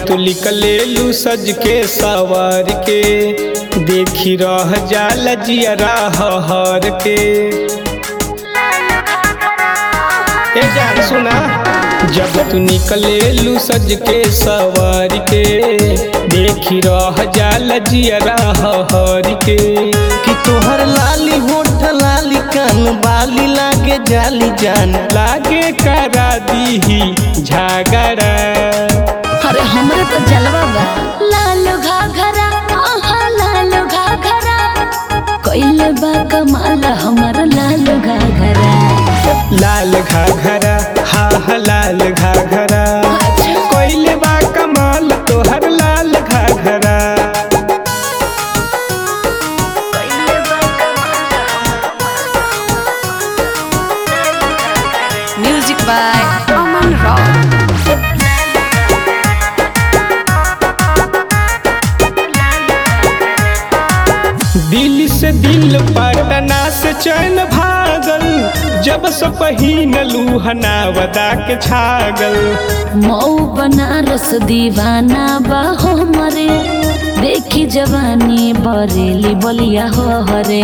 तू निकलेलू सज के सवार के देखी रह जाल जियरा हर के ए जान सुना जब तू निकलेलू सज के सवार के देखी रह जाल जियरा हर के कि तोहर लाली होठ लाली कान बाली लागे जाली जान लागे करा दीही झगड़ा अरे हमरे तो जलवा बा लालो घाघरा आहा लालो घाघरा कइले बा कमाल हमर लालो घाघरा लाल घाघरा हा हा लाल घाघरा कोइले बा कमाल तोहर लाल घाघरा म्यूजिक बाय अमन रॉक दिल से दिल पटना से चैन भागल जब से पहिन लूहना वदा के छागल मऊ बनारस दीवाना बा हमरे देखी जवानी बरेली बलिया हो हरे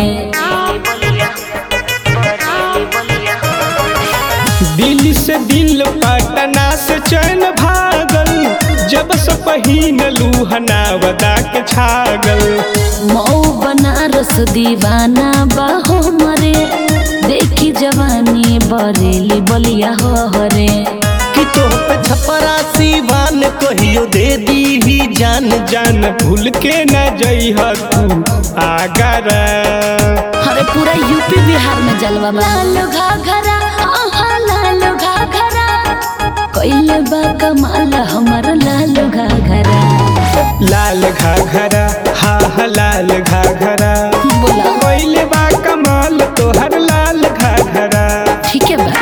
दिल से दिल पटना से चैन भागल जब से पहिन लूहना वदा के छागल मऊ बनारस दीवाना बा हमरे देखी जवानी बरेली बलिया हो हरे कि तोह पे छपरा सीवान कहियो दे दी ही जान जान भूल के न जइह तू आगरा अरे पूरा यूपी बिहार में जलवा बा लालो घाघरा आहा लालो घाघरा कइले बा कमाल हमर लालो घाघरा लाल घाघरा हा हा लाल घाघरा बोला कोइले बा कमाल तोहर लाल घाघरा ठीक है बा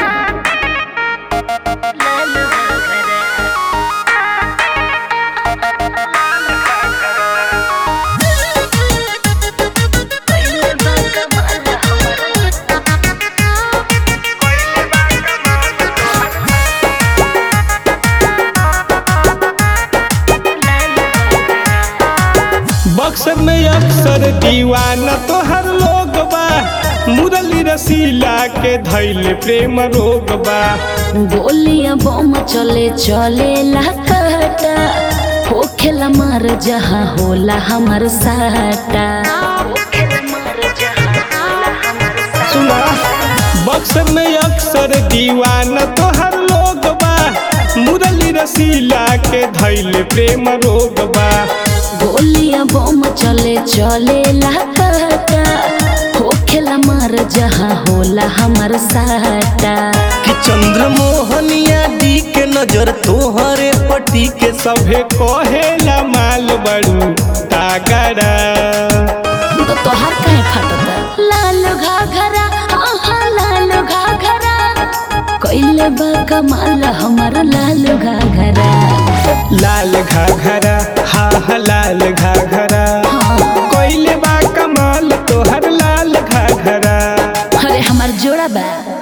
बक्सर में अक्सर दीवाना तोहर लोग बा मुरली रसीला के धैल प्रेम रोग बा गोलियां बम चले चले लाकटा होखेला मार जहाँ होला हमर साटा सुना बक्सर में अक्सर दीवाना तोहर लोग बा मुरली रसीला के धैल प्रेम रोग बा गोलियां बम चले चले लाकटा होखेला मार जहाँ होला हमर साटा कि चंद्र मोहनिया दी के नजर तोहरे पटी के सभे कहेला माल बड़ू तागड़ा तो तोहार काहे फाटता लालो घाघरा आहा लालो घाघरा कइले बा कमाल हमर लालो घाघरा लाल घाघरा हा हा लाल घाघरा हाँ कोइले बा कमाल तोहर लाल घाघरा अरे हमार जोड़ा बा